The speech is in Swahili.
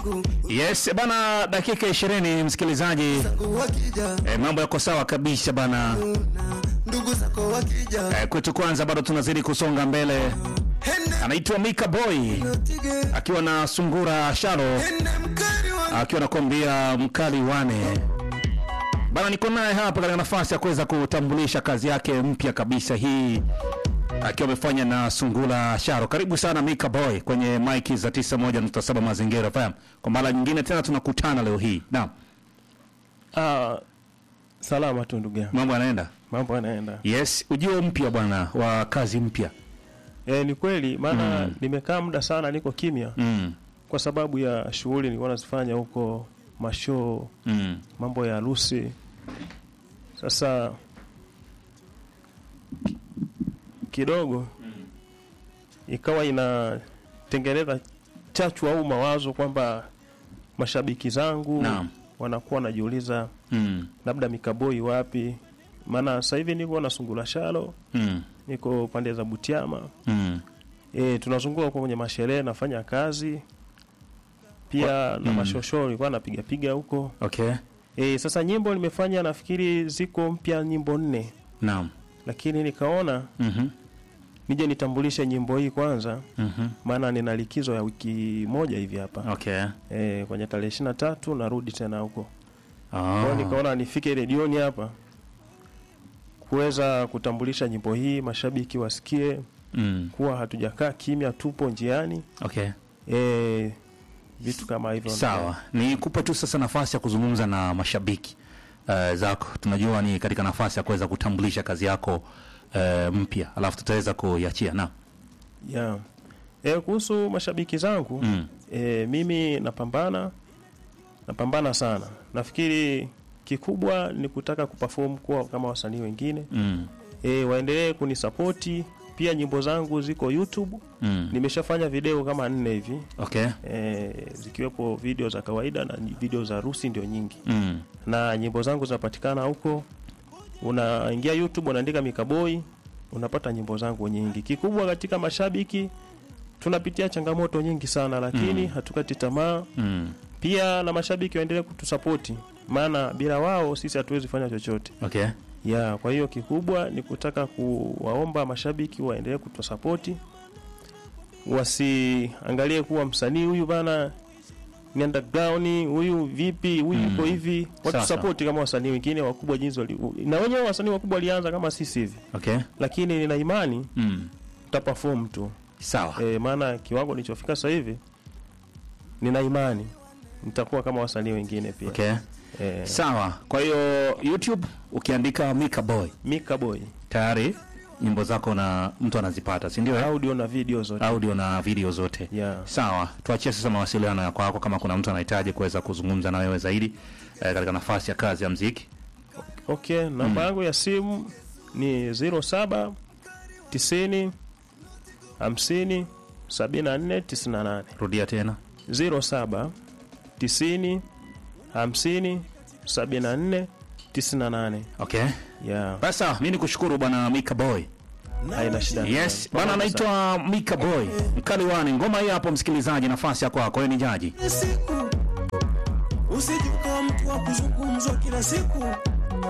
Yes bana, dakika ishirini msikilizaji. E, mambo yako sawa kabisa bana. ndugu zako wakija E, kwetu kwanza bado tunazidi kusonga mbele. hende Anaitwa Mika Boy tige akiwa na Sungura Sharo hende mkari wa akiwa nakwambia mkali wane bana. Niko naye hapa katika nafasi ya kuweza kutambulisha kazi yake mpya kabisa hii akiwa amefanya na Sungura Sharo. Karibu sana Mika Boy kwenye maiki za 91.7 Mazingira FM. Kwa mara nyingine tena tunakutana leo hii. Naam, Ah, salama tu ndugu yangu, mambo yanaenda mambo yanaenda. Yes, ujio mpya bwana wa kazi mpya. E, ni kweli maana nimekaa muda sana niko kimya Mm. kwa sababu ya shughuli nilikuwa nazifanya huko, mashoo, Mm. mambo ya harusi. Sasa ki- kidogo ikawa inatengeneza chachu au mawazo kwamba mashabiki zangu Naam. wanakuwa wanajiuliza Mm. labda mikaboi wapi, maana sasa hivi niko na sungula shalo Mm. niko pande za Butiama. Mm. E, tunazunguka huko kwenye masherehe nafanya kazi pia na mm. mashoshoo nilikuwa napiga piga huko. Okay. E, sasa nyimbo nimefanya nafikiri ziko mpya nyimbo nne, Naam. lakini nikaona Mhm. nije nitambulishe nyimbo hii kwanza, Mhm. maana nina likizo ya wiki moja hivi hapa Okay. e, kwenye tarehe ishirini na tatu narudi tena huko Kwa hiyo Ah. nikaona nifike redioni hapa kuweza kutambulisha nyimbo hii, mashabiki wasikie Mm. kuwa hatujakaa kimya, tupo njiani Okay. e, vitu kama hivyo. Sawa. Nikupe tu sasa nafasi ya kuzungumza na mashabiki uh, zako. Tunajua ni katika nafasi ya kuweza kutambulisha kazi yako uh, mpya. Alafu tutaweza kuiachia. Naam. yeah. E, kuhusu mashabiki zangu Mm. e, mimi napambana napambana sana. Nafikiri kikubwa ni kutaka kuperform kuwa kama wasanii wengine Mm. e, waendelee kunisapoti pia. Nyimbo zangu ziko YouTube, Mm. nimeshafanya video kama nne hivi Okay. e, zikiwepo video za kawaida na video za harusi ndio nyingi, Mm. na nyimbo zangu zinapatikana huko. Unaingia YouTube unaandika Mikaboi, unapata nyimbo zangu nyingi. Kikubwa katika mashabiki, tunapitia changamoto nyingi sana, lakini hatukati tamaa. Mm. Pia na mashabiki waendelee kutusapoti, maana bila wao sisi hatuwezi fanya chochote Okay. ya. Kwa hiyo kikubwa ni kutaka kuwaomba mashabiki waendelee kutusapoti, wasiangalie kuwa msanii huyu bana ni underground, huyu vipi, huyu Mm. yuko hivi. Sawa, Watusapoti kama wasanii wengine wakubwa jinsi wali, na wenyewe wasanii wakubwa walianza kama sisi hivi, Okay. lakini nina imani Mm. tutaperform tu Sawa. e, maana kiwango nilichofika sasa hivi nina imani nitakuwa kama wasanii wengine pia Okay. e, Sawa. Kwa hiyo YouTube ukiandika Mika Boy Mika Boy tayari nyimbo zako na mtu anazipata, si ndio? eh? audio na video zote Audio na video zote. yeah. Sawa, tuachie sasa mawasiliano ya kwako, kama kuna mtu anahitaji kuweza kuzungumza na wewe zaidi eh, katika nafasi ya kazi ya mziki. Okay, namba yangu ya simu ni 07 90 50 74 98 Rudia tena. 07 90 50 74 98 Okay. yeah. Basi sawa, mimi nikushukuru bwana Mika Boy. Haina shida. Yes, Pamoja bwana sana. anaitwa Mika Boy. Mkali wani. Ngoma hii hapo msikilizaji, nafasi ya kwako, wewe ni jaji. siku usije ukawa mtu wa kuzungumzwa kila siku